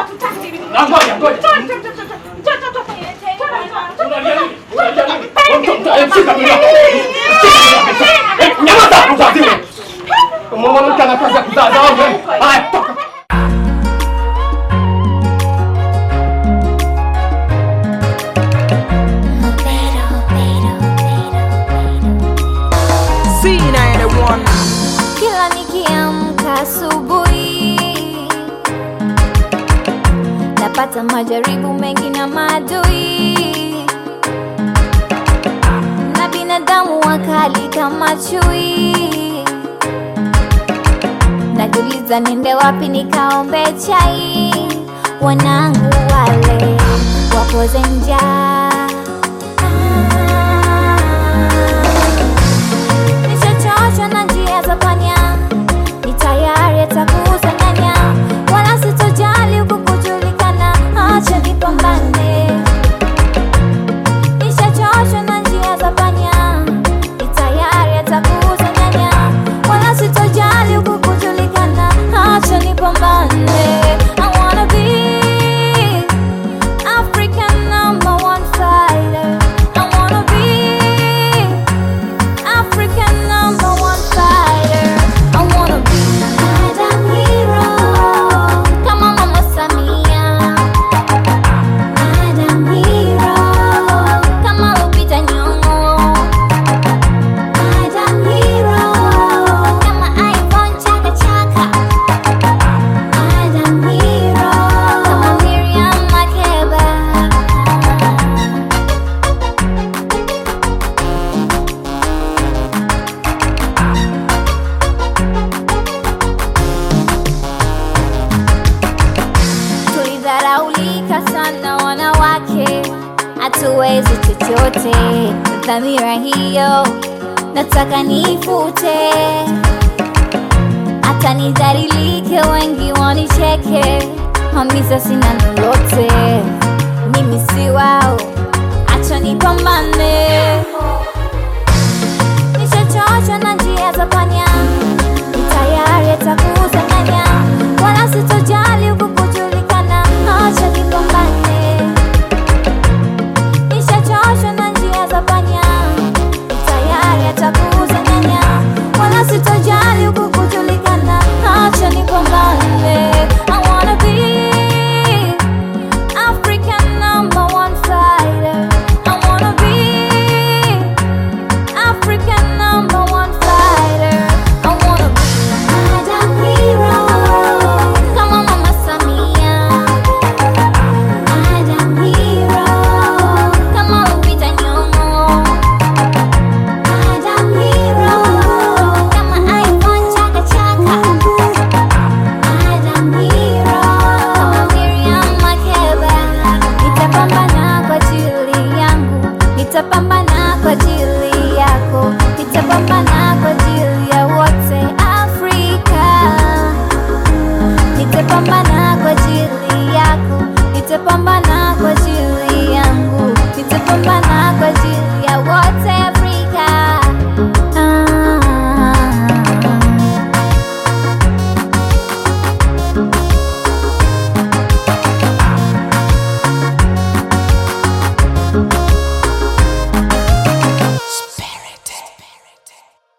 Na ngoja ngoja. Unalia nini? Unalia nini? Mtu mtu shika mimi. Nyamaza mzazi. Mwanamke ana kazi ya kuzaa zao. Haya toka. Kila nikiamka asubuhi napata majaribu mengi na maadui na binadamu wakali kama chui. Najiuliza niende wapi nikaombe chai, wanangu wale wapoze njaa Nishachoshwa na njia za panya, ni tayari atakusanganya, wala sitojali huku kujulikana, acha nipambane. Nishachoshwa na njia za panya, ni tayari atakusanganya, wala sitojali huku kujulikana, acha nipambane. I wanna be African number one fighter. I wanna be African number one fighter. I wanna be Adam hero. Kama Mama Samia. Adam hero. Kama Lupita Nyong'o. Adam hero. Kama Ivon Chaka Chaka. Adam hero. Kama Miriam Makeba. Tulidharaulika sana wanawake, hatuwezi chochote. Dhamira hiyo nataka niifute, hata nidhalilike, wengi wanicheke, hamisa sina lolote, mimi si wao, acha nipambane.